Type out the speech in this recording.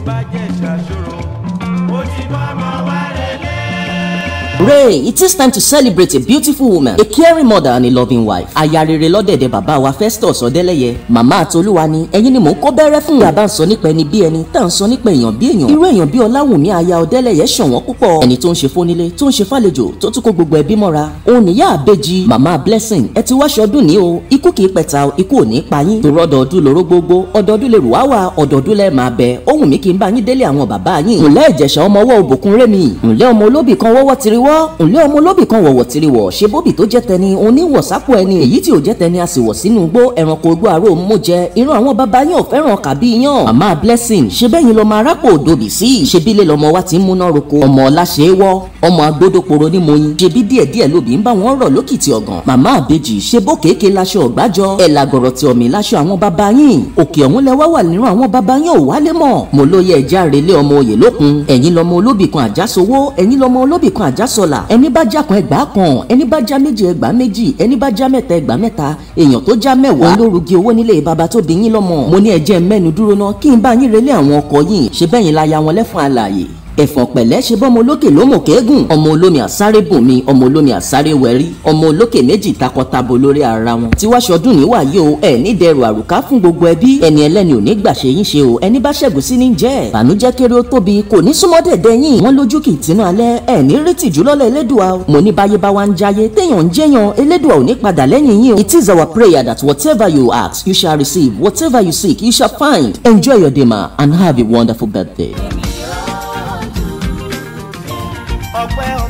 bá jẹ́ ṣàṣòro ó ti bọ́ ọmọ wa relé. Ray, it is time to celebrate a beautiful woman, a caring mother and a loving wife. Aya rere lọ́dẹ̀dẹ̀ bàbá wa Festus Ọdẹ́lẹ́yẹ. Màmá àtolúwa ni ẹ̀yin ni mò ń kó bẹ́rẹ́ fún. Bí a bá ń sọ nípa ẹni bí ẹni, tá à ń sọ nípa èèyàn bí èèyàn. Irú èèyàn bí Ọláwùnmí aya Ọdẹ́lẹ́yẹ ṣọ̀wọ́n púpọ̀. Ẹni tó ń ṣe fónílé, tó ń ṣe fàlejò, tó tún kó gbogbo ẹbí mọ́ra. Òun níyà àbejì, màmá Blessing, ẹ ti wáṣọ ọdún ní o. Ikú kì í pẹ̀ta, ikú ò ní pa yín. Torí ọdọọdún lóró gbogbo, ọdọọdún lè rù wá wà, ọdọọdún lẹ máa bẹ. Ohun mi kì í bá yín délé àwọn bàbá yín. Ǹlẹ́ Ìjẹ̀ṣà ọmọ ọwọ́ òbòkun rémi. Ǹlẹ́ ọmọ olóbì kan wọ́wọ́ tiriwọ́. Ǹlẹ́ ọmọ olóbì kan wọ̀wọ̀ tiriwọ̀. Ṣé bóbì tó jẹ́ tẹni oníwọ̀ sápò ẹni èyí tí ò jẹ́ tẹni a sì wọ̀ sínú igbó ẹranko ogbó aró mú jẹ. Irun àwọn bàbá yín ò fẹ́ràn kàbí yàn. Màmá Blessing ṣe bẹ́yìn lọ́mọ arápò òdòbí sí. Ṣe bí ilé lọ́mọ wa ti ń múná roko. Ọmọ ọlá ṣe é wọ́. Ọmọ agbódòporo ní moyin. Ṣe bí díẹ̀díẹ̀ lóbi ń bá wọn rọ̀ lókìtì ọ̀gàn. Màmá àbejì ṣe bó kéèké laṣọ ọ̀gbájọ. Ẹ̀ làgọ̀rọ̀ ti ọ̀mì laṣọ àwọn bàbá yín. Òkè ọ̀hún lẹ wá wà nínú àwọn bàbá yín ò wálé mọ̀. Mo lóye ẹja relé ọmọ òye lókun. Ẹ̀yin lọmọ olóbì kan àjásowó. Ẹ̀yin lọmọ olóbì kan àjásọlà. Ẹni bá já kan ẹgbàá kan. Ẹni bá já méjì ẹgbàá méjì. Ẹni bá já mẹ́ta ẹgbàá mẹ́ta. Èèyàn tó já mẹ́wàá. Òun ló rugi owó nílé bàbá tó bí yín lọ́mọ. Mo ní ẹjẹ́ mẹ́nu dúró ná kí n bá yín relé àwọn ọkọ yín. Ṣé bẹ́yìn la ya wọn lẹ́fun àlàyé? ẹ̀fọ̀n pẹ̀lẹ́ ṣe bọ́mọ olókè lómò kéégùn ọmọ olómi àsáré bùnmi ọmọ olómi àsáré wẹ̀rí ọmọ olókè méjì takọtabo lórí ara wọn. tí wàá ṣọdún ní wàyí o ẹ ní dẹrù àrùká fún gbogbo ẹbí ẹni ẹlẹ́ni ò ní gbà ṣe yín ṣe o ẹni bá ṣẹ́gun sí ní jẹ́ bànújẹ́ kéré ó tóbi kò ní súnmọ́ dẹ̀dẹ̀ yín wọ́n lójú kì í tinú alẹ́ ẹ ní retí jùlọ́lẹ̀ elédùà mo ní báyé bá wa ń jayé téèyàn ń jẹ́yàn elédùà ò ní padà lẹ́yìn yín o. it is our prayer that whatever you ask you shall receive whatever you seek you shall find enjoy your day ma and have a wonderful birthday. ọpẹ́